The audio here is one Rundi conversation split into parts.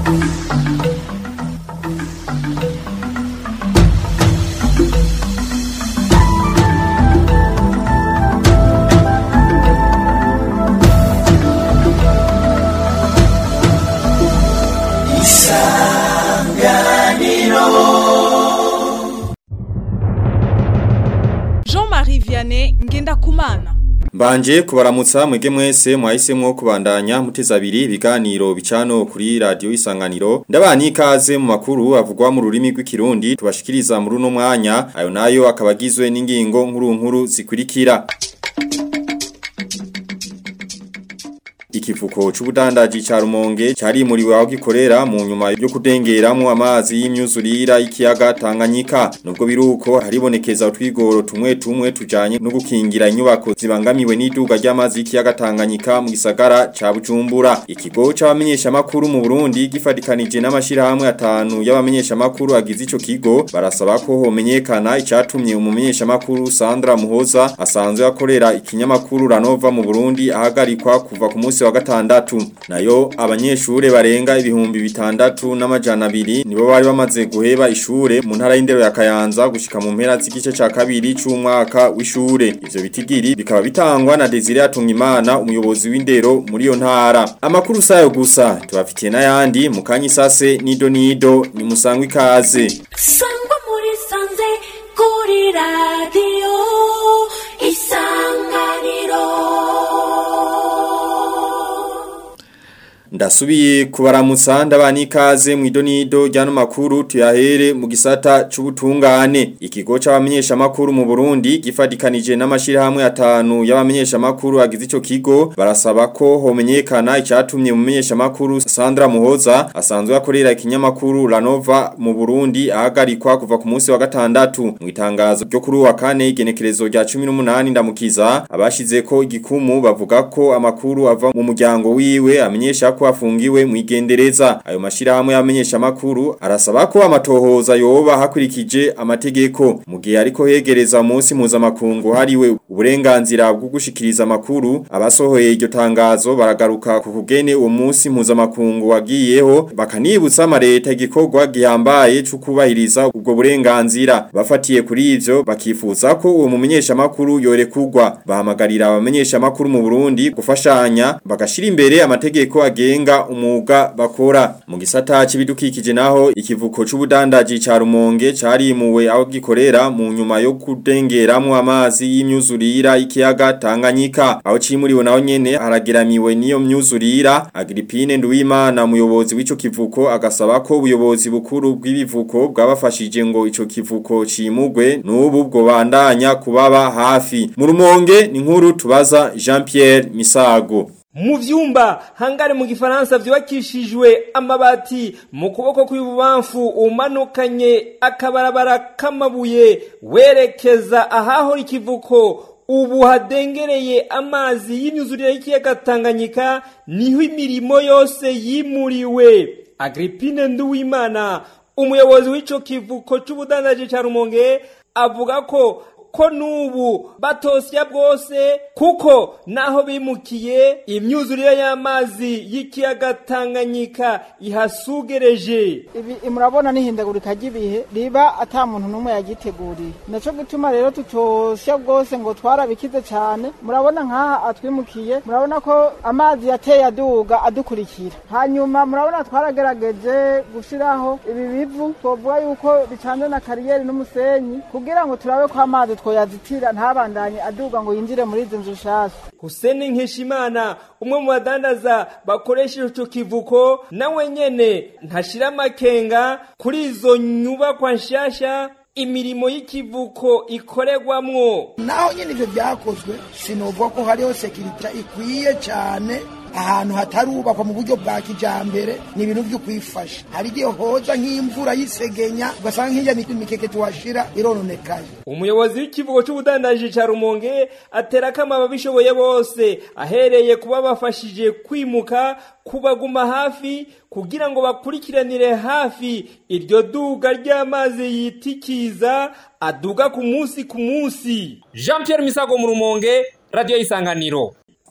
Jean-Marie Vianney Ngendakumana Mbanje kubaramutsa mwege mwese mwahisemwo kubandanya muteza abiri ibiganiro bicano kuri radio isanganiro ndabani ikaze mu makuru avugwa mu rurimi rw'ikirundi tubashikiriza muri uno mwanya ayo nayo akabagizwe n'ingingo nkuru nkuru zikurikira Ikivuko c'ubudandaji ca Rumonge cari muri waho gikorera mu nyuma yo kudengeramwo amazi y'imyuzurira y'ikiyaga Tanganyika nubwo biruko haribonekeza utwigoro tumwe tumwe tujanye no gukingira inyubako zibangamiwe n'iduga ry'amazi y'ikiyaga Tanganyika mu gisagara ca Bujumbura ikigo c'abamenyesha makuru mu Burundi gifadikanije n'amashirahamwe atanu y'abamenyesha makuru agize ico kigo barasaba ko homenyekana icatumye umumenyesha makuru Sandra Muhoza asanzwe akorera ikinyamakuru Ranova mu Burundi ahagarikwa kuva ku munsi wa gatandatu nayo abanyeshure barenga ibihumbi bitandatu n'amajana abiri nibo bari bamaze guheba ishure mu ntara y'indero ya Kayanza gushika mu mpera z'igice ca kabiri c'umwaka w'ishure ivyo bitigiri bikaba bitangwa na Desire Atungimana umuyobozi w'indero muri iyo ntara amakuru sayo gusa tubafitiye n'ayandi mu kanyisase nido nido ni musangwa ikaze sangwa muri sanze kuri radiyo isanganiro Ndasubiye kubaramutsa ndabani ikaze mu idonido ryano makuru tuyahere mu gisata c'ubutungane ikigo c'abamenyesha makuru mu Burundi gifadikanije n'amashirahamwe atanu y'abamenyesha makuru agize ico kigo barasaba ko homenyekana icatumye umumenyesha makuru Sandra Muhoza asanzwe akorera ikinyamakuru Ranova mu Burundi ahagarikwa kuva ku munsi wa gatandatu mu itangazo ryo kuri wa kane igenekerezo rya 18 ndamukiza abashize ko igikumu bavuga ko amakuru ava mu muryango wiwe amenyesha ko afungiwe mu igendereza ayo mashirahamwe y'amenyesha makuru arasaba ko amatohoza yoba hakurikije amategeko mu gihe ariko hegereza umunsi mpuzamakungu hariwe uburenganzira bwo gushikiriza amakuru abasohoye iryo tangazo baragaruka ku kugene uwo munsi mpuzamakungu wagiyeho bakanibutsa amareta igikorwa gihambaye cyo kubahiriza ubwo burenganzira bafatiye kuri ivyo bakifuza ko uwo mumenyesha makuru yorekugwa bahamagarira abamenyesha makuru mu Burundi gufashanya bagashira imbere amategeko agenga umuga bakora mu gisata c'ibidukikije naho ikivuko c'ubudandaji ca Rumonge carimuwe aho gikorera mu nyuma yo kudengeramwo amazi y'imyuzurira ikiyaga Tanganyika aho cimuriwe naho nyene harageramiwe niyo myuzurira Agripine Nduwimana umuyobozi w'ico kivuko agasaba ko ubuyobozi bukuru bw'ibivuko bwabafashije ngo ico kivuko cimugwe n'ubu bwo bandanya kubaba hafi mu Rumonge ni nkuru tubaza Jean Pierre Misago mu vyumba hangare mu gifaransa vyubakishijwe amabati mu kuboko kw'ibubamfu umanukanye akabarabara k'amabuye werekeza ahahora ikivuko ubu hadengereye amazi y'imyuzurire y'ikiyaga Tanganyika niho imirimo yose yimuriwe Agripine Nduwimana umuyobozi w'ico kivuko c'ubudandaji ca Rumonge avuga ko ko nubu batosya bwose kuko naho bimukiye imyuzurire y'amazi y'ikiyaga Tanganyika ihasugereje ibi murabona n'ihindagurika ry'ibihe riba ata muntu n'umwe yagiteguriye naco gituma rero tutosya bwose ngo twarabikize cyane murabona nk'aha atwimukiye murabona ko amazi yateye aduga adukurikira hanyuma murabona twaragerageje gushiraho ibi bivu twovuga yuko bicanze na kariyeri n'umusenyi kugira ngo turabe ko amazi twoyazitira ntabandanye aduga ngo yinjire muri izi nzu shasha Hussein Nkeshimana umwe mu badandaza bakoresha ico kivuko nawe nyene ntashira amakenga kuri izo nyubakwa nshasha imirimo y'ikivuko ikoregwamwo naho nyine ivyo vyakozwe sinovuga ko hariho sekirita ikwiye cane ahantu hatarubakwa mu buryo bwa kijambere ni ibintu vyo kwifasha hari igihe hoza nk'imvura y'isegenya ugasanga nk'irya mikeke tuhashira irononekaye umuyobozi w'ikivugo c'ubudandaji ca rumonge aterako ababishoboye bose ahereye kuba bafashije kwimuka kubaguma hafi kugira ngo bakurikiranire hafi iryo duga ry'amazi yitikiza aduga ku munsi ku munsi jean pierre misago mu rumonge radiyo y'isanganiro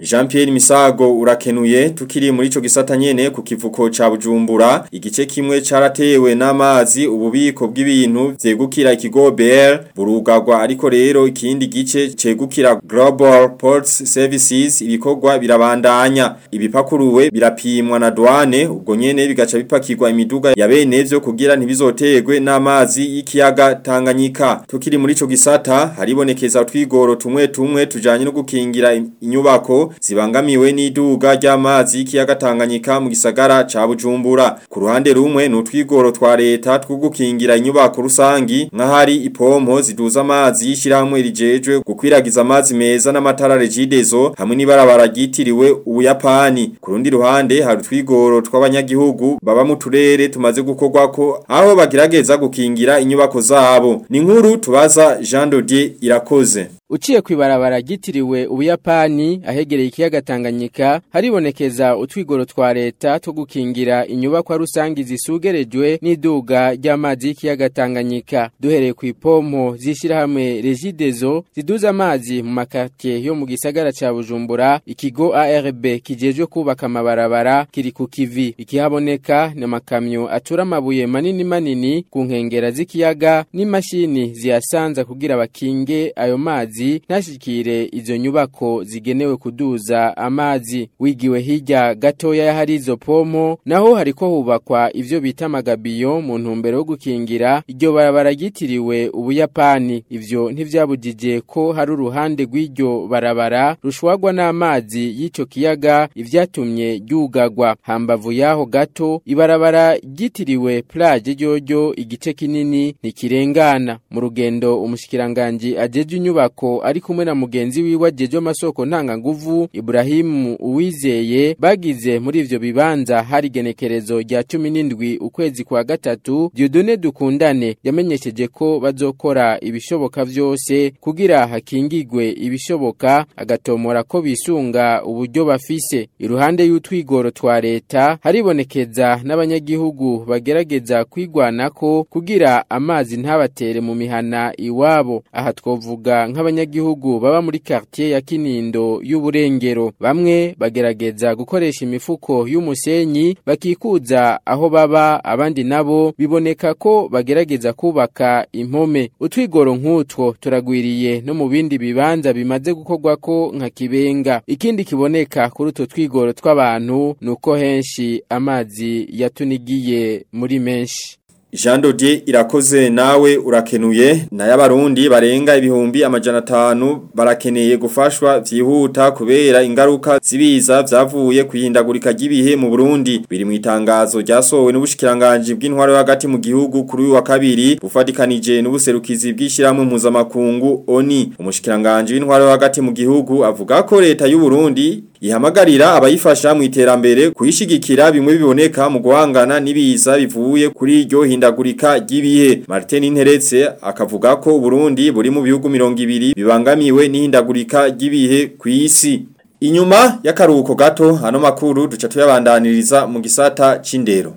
Jean Pierre Misago urakenuye tukiri muri ico gisata nyene ku kivuko ca Bujumbura igice kimwe caratewe n'amazi ububiko bw'ibintu vyegukira ikigo BR burugagwa ariko rero ikindi gice cegukira Global Ports Services ibikorwa birabandanya ibipakuruwe birapimwa na douane ubwo nyene bigaca bipakirwa imiduga ya bene vyo kugira ntibizotegwe n'amazi y'ikiyaga Tanganyika tukiri muri ico gisata haribonekeza utwigoro tumwe tumwe tujanye no gukingira inyubako zibangamiwe n'iduga ry'amazi y'ikiyaga Tanganyika mu gisagara ca Bujumbura ku ruhande rumwe ni utwigoro twa leta two gukingira inyubako rusangi nk'ahari ipompo ziduza amazi y'ishyirahamwe rijejwe gukwiragiza amazi meza n'amatara regidezo hamwe n'ibarabara ryitiriwe ubuyapani ku rundi ruhande hari utwigoro tw'abanyagihugu baba mu turere tumaze gukorwako aho bagerageza gukingira inyubako zabo ni nkuru tubaza Jean Dodier irakoze Uciye kwibarabara gitiriwe ubuyapani ahegereye ikiyaga Tanganyika haribonekeza utwigoro twa leta two gukingira inyubakwa rusangi zisugerejwe n'iduga ry'amazi y'ikiyaga Tanganyika duhereye ku ipompo zishirahamwe Regidezo ziduza amazi mu makartie yo mu gisagara ca Bujumbura ikigo ARB kijejwe kubaka amabarabara kiri ku kivi ikihaboneka ni amakamyo atura amabuye manini manini ku nkengera z'ikiyaga n'imashini ziyasanza kugira bakinge ayo mazi ntashikire izo nyubako zigenewe kuduza amazi wigiwe hirya gatoya hari izo pompo naho hariko hubakwa ivyo bita amagabiyo mu ntumbero yo gukingira iryo barabara ryitiriwe ubuyapani ivyo ntivyabujije ko hari uruhande rw'iryo barabara rushwagwa n'amazi y'ico kiyaga ivyatumye ryugagwa hambavu yaho gato ibarabara ryitiriwe plage ryoryo igice kinini ntikirengana mu rugendo umushikiranganji ajeje inyubako ari kumwe na mugenzi wiwe ajeje amasoko ntanga nguvu Ibrahimu uwizeye bagize muri ivyo bibanza hari genekerezo rya 17 ukwezi kwa gatatu Dieudonné dukundane yamenyesheje ko bazokora ibishoboka vyose kugira hakingigwe ibishoboka agatomora ko bisunga uburyo bafise iruhande y'utwigoro twa leta haribonekeza n'abanyagihugu bagerageza kwigwanako kugira amazi ntabatere mu mihana iwabo aha twovuga nk'abanyagihugu baba muri quartier ya Kinindo y'uburengero bamwe bagerageza gukoresha imifuko y'umusenyi bakikuza aho baba abandi nabo biboneka ko bagerageza kubaka impome utwigoro nk'utwo turagwiriye no mu bindi bibanza bimaze gukorwa ko nka kibenga ikindi kiboneka kuri utwo twigoro tw'abantu nuko henshi amazi yatunigiye muri menshi Jean Dodier irakoze nawe urakenuye na y'abarundi barenga ibihumbi amajana atanu barakeneye gufashwa vyihuta kubera ingaruka zibiza vyavuye kwihindagurika ry'ibihe mu Burundi biri mu itangazo ryasohowe n'ubushikiranganje bw'intwaro hagati mu gihugu kuri uyu wa kabiri bufatikanije n'ubuserukizi bw'ishiramwe mpuzamakungu ONI umushikiranganje w'intwaro hagati mu gihugu avuga ko leta y'u Burundi ihamagarira abayifasha mu iterambere kuyishigikira bimwe biboneka mu guhangana n'ibiza bivuye kuri iryo hindagurika ry'ibihe Martin Interetse akavuga ko Burundi buri mu bihugu 200 bibangamiwe n'ihindagurika ry'ibihe ku isi Inyuma y'akaruhuko gato hano makuru duca tuyabandaniriza mu gisata c'indero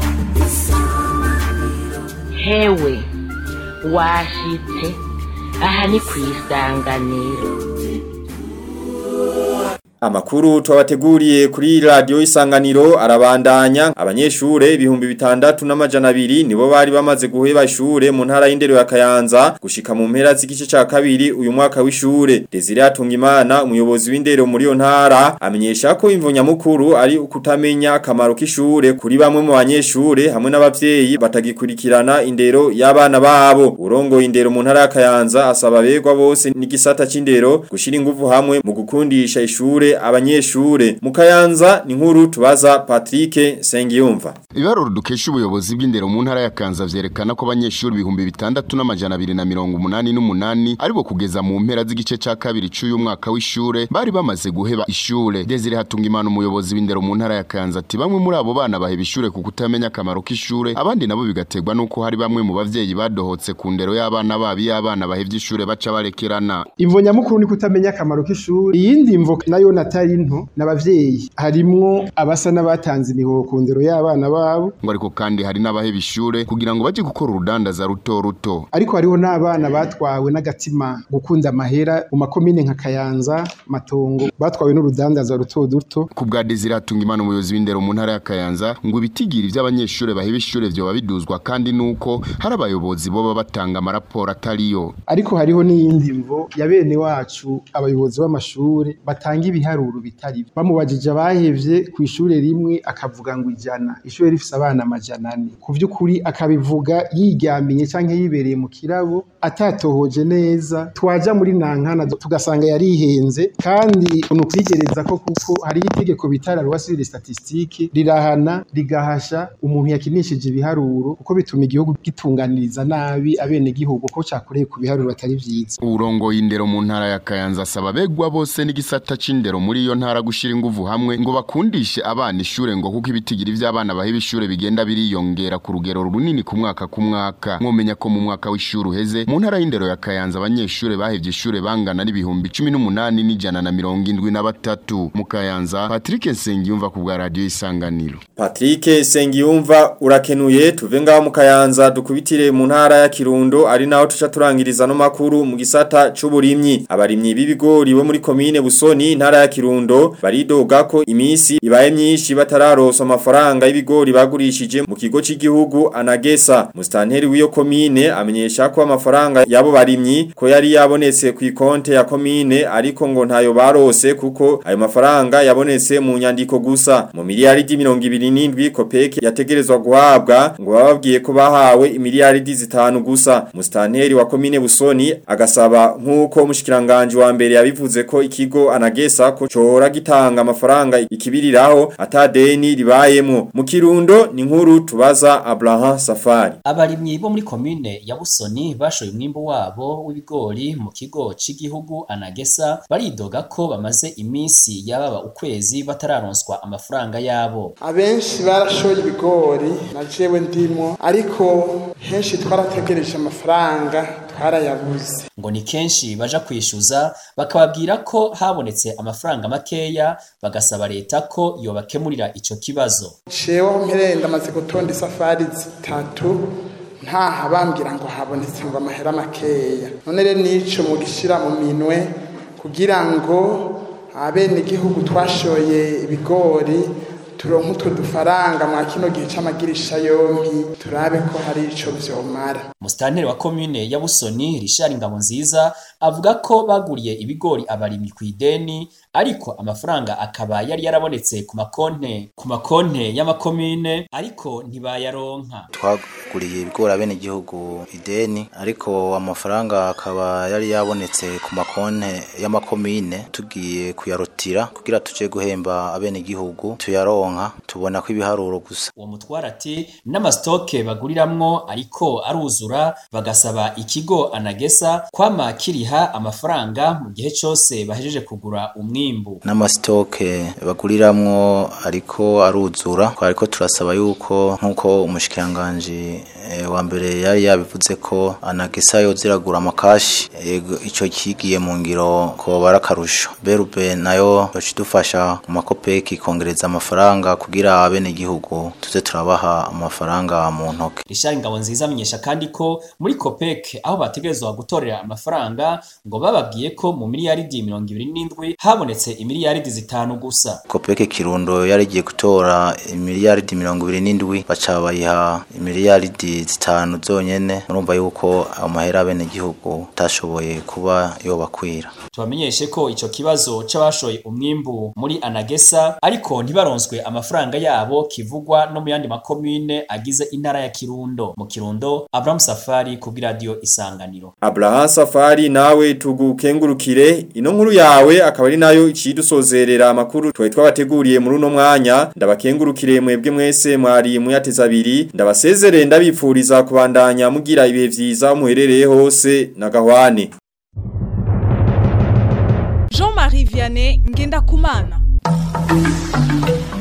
hewe washitse aha ni ku isanganiro Amakuru twabateguriye kuri radio isanganiro arabandanya abanyeshure ibihumbi bitandatu n'amajana abiri nibo bari bamaze guheba ishure mu ntara y'indero ya Kayanza gushika mu mpera z'igice ca kabiri uyu mwaka w'ishure Desire Atungimana umuyobozi w'indero muri yo ntara amenyesha ko imvunya mukuru ari ukutamenya akamaro k'ishure kuri bamwe mu banyeshure hamwe n'abavyeyi batagikurikirana indero y'abana babo urongo indero mu ntara ya Kayanza asaba begwa bose n'igisata c'indero gushira ingufu hamwe mu gukundisha ishure abanyeshure mu Kayanza ni nkuru tubaza Patrick Sengiyumva Ibaruro dukesha ubuyobozi bw'indero mu ntara ya Kanza vyerekana ko abanyeshuri ibihumbi bitandatu n'amajana abiri na mirongo umunani n'umunani aribo kugeza mu mpera z'igice ca kabiri c'uyu mwaka w'ishure bari bamaze guheba ishure Desire Hatungimana umuyobozi w'indero mu ntara ya Kanza ati bamwe muri abo bana baheba ishure ku kutamenya akamaro k'ishure abandi nabo bigategwa nuko hari bamwe mu bavyeyi badohotse ku ndero y'abana babi y'abana bahevye ishure baca barekerana imvo nyamukuru ni kutamenya akamaro k'ishuri iyindi mvo nayo ingorane atari nto n'abavyeyi harimwo abasa n'abatanze imihoho ku ndero y'abana babo ngo ariko kandi hari n'abaheba ishure kugira ngo baje gukora urudandaza ruto ruto ariko hariho n'abana batwawe n'agatima gukunda amahera mu makomine nka Kayanza Matongo batwawe n'urudandaza ruto duto ku bwa Desire Hatungimana umuyobozi w'indero mu ntara ya Kayanza ngo ibitigiri vy'abanyeshure baheba ishure vyoba biduzwa kandi nuko hari abayobozi boba batanga amaraporo atariyo ariko hariho n'iyindi mvo ya bene wacu abayobozi b'amashure batanga ibiharuro bitari bamubajije abahevye ku ishure rimwe akavuga ngo ijana ishure rifise abana amajana ane ku vy'ukuri akabivuga yiryamiye canke yibereye mu kirabo atatohoje neza twaja muri nankana tugasanga yarihenze kandi unukwigereza ko kuko hari itegeko bita la loi sur les statistiques rirahana rigahasha umuntu yakinishije ibiharuro kuko bituma igihugu gitunganiriza nabi abene gihugu ko cakoreye ku biharuro atari vyiza urongo y'indero mu ntara ya Kayanza asaba begwa bose n'igisata c'indero muri iyo ntara gushira inguvu hamwe ngo bakundishe abana ishure ngo kuko ibitigiri vy'abana bahiba ishure bigenda biriyongera ku rugero runini ku mwaka ku mwaka mwomenya ko mu mwaka w'ishure uheze mu ntara y'indero ya Kayanza abanyeshure bahevye ishure bangana n'ibihumbi 18 n'ijana na mirongo indwi na batatu mu Kayanza Patrick Nsengiyumva ku bwa radio isanganiro Patrick Sengiyumva urakenuye tuve ngaho mu Kayanza dukubitire mu ntara ya Kirundo ari naho tuca turangiriza no makuru mu gisata c'uburimyi abarimyi b'ibigori bo muri komine Busoni intara ya Kirundo baridoga ko imisi ibaye myinshi batararosa amafaranga y'ibigori bagurishije mu kigo c'igihugu Anagesa mustanteri w'iyo komine amenyesha ko amafaranga yabo barimyi ko yari yabonetse ku ikonte ya komine ariko ngo ntayo barose kuko ayo mafaranga yabonetse mu nyandiko gusa mu miliyaridi 27 kopeke yategerezwa guhabwa ngo bababwiye ko bahawe imiliyaridi zitanu gusa mustanteri wa komine Busoni agasaba nkuko mushikiranganje wa mbere yabivuze ko ikigo anagesa ko cora gitanga amafaranga ikibiriraho atadeni ribayemo mu kirundo ni nkuru tubaza Abraham Safari abarimyi bo muri komine ya Busoni bashoye umwimbo wabo w'ibigori mu kigo c'igihugu anagesa baridoga ko bamaze iminsi yababa ukwezi batararonswa amafaranga yabo abenshi barashoye ibigori na jewe ndimo ariko henshi twarategereje amafaranga twarayabuze ngo ni kenshi baja kwishyuza bakababwira ko habonetse amafaranga makeya bagasaba leta ko yobakemurira ico kibazo jewe aho mpereye ndamaze gutonda isafari zitatu ntaha bambwira ngo habonetse ngo amahera makeya none rero nico mugishira mu minwe kugira ngo abenegihugu twashoye ibigori turonke utwo dufaranga mwa kino gihe c'amagirisha yompi turabe ko hari ico vyomara Musitanteri wa komune ya Busoni Richard Ngabonziza avuga ko baguriye ibigori abarimyi ku ideni ariko amafaranga akaba yari yarabonetse ku makonte ku makonte y'amakomine ariko ntibayaronka twaguriye ibigori abene igihugu ideni ariko amafaranga akaba yari yabonetse ku makonte y'amakomine tugiye kuyarotira kugira tuje guhemba abene igihugu tuyaronka tubona ko ibiharuro gusa uwo mutwara ati n'amasitoke baguriramwo ariko aruzura bagasaba ikigo anagesa kwama kiriha amafaranga mu gihe cyose bahejeje kugura umwimbu n'amasitoke baguriramwo ariko aruzura ariko turasaba yuko nk'uko umushikiranganji wa mbere yari yabivuze ko anagesa yo ziragura amakashi icyo kigiye mu ngiro ko barakarusho berube nayo bashidufasha mu makopeki kongereza amafaranga kugira abene igihugu tuze turabaha amafaranga mu ntoke Richard Ngabonziza amenyesha kandi ko muri COPEC aho bategerezwa gutorera amafaranga ngo bababwiye ko mu miliyaridi 27 habonetse imiliyaridi zitanu gusa COPEC Kirundo yari igiye gutora imiliyaridi 27 baca bayiha imiliyaridi zitanu zonyene murumva yuko amahera abene igihugu tashoboye kuba yobakwira tubamenyeshe ko ico kibazo c'abashoye umwimbu muri Anagesa ariko ntibaronswe amafaranga yabo kivugwa no mu yandi makomine agize intara ya Kirundo mu Kirundo Abraham Safari ku radio Isanganiro Abraham Safari nawe tugukengurukire ino nkuru yawe akaba ari nayo icidusozerera amakuru twaye twabateguriye muri uno mwanya ndabakengurukire mwebwe mwese mwari muyateza abiri ndabasezerere ndabipfuriza kubandanya mugira ibihe vyiza muherereye hose na gahwane Jean-Marie Vianney Ngenda Kumana